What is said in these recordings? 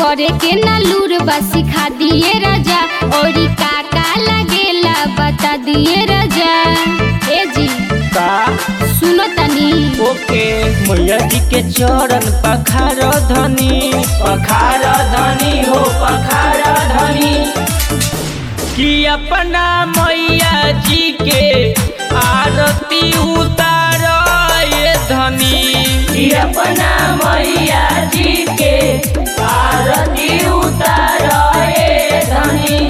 करे के ना लूर बा सिखा दिए राजा और काका लगेला बता दिए राजा ए जी का सुनो तनी ओके मैया जी के चरण पखार धनी पखार धनी हो पखार धनी कि अपना मैया जी के आरती उतार ये धनी कि अपना मैया जी के आरती उतार ये धनी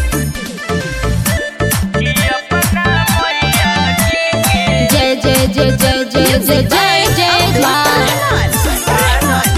कि अपना मैया जी के जय जय जय जय जय जय जय जय माँ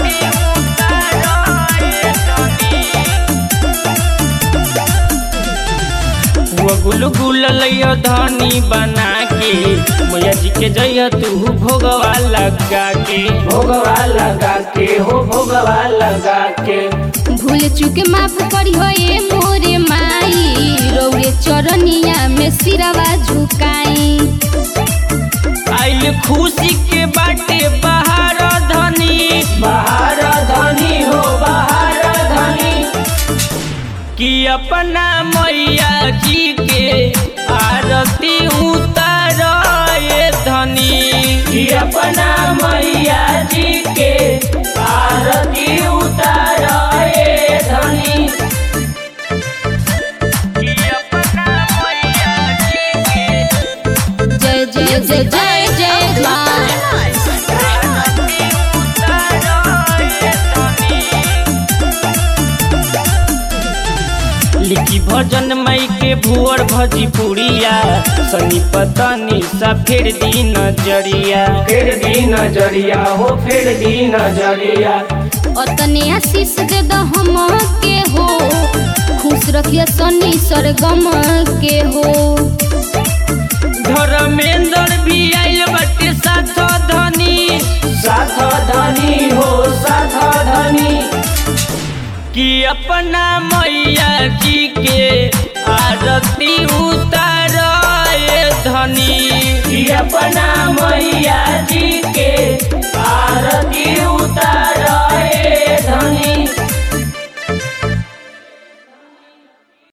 गुल गुल लैया धानी बना के मैया जी के जइया तू भोगवा लगा के भोगवा लगा के हो भोगवा लगा के भूल चुके माफ करी हो ये मोरे माई रौरे चरनिया में सिरवा झुकाई आइल खुशी के बाटे बाहर धनी बाहर धनी हो बाहर धनी कि अपना मैया जी के आरती उतार ये धनी कि अपना मैया जी के आरती उतार ये धनी कि अपना मैया जी के जय जय जय जय जय माँ लिखी भजन मई के भुअर भजी पुड़िया सनी पतनी सा फेर दी नजरिया फेर दी नजरिया हो फेर दी नजरिया अतने आशीष दे दो हम के हो खुश रखिए सनी सरगम के हो धर्मेंद्र भी आइल बटे साथ धनी साथ धनी हो साथ धनी कि अपना मैया जी के आरती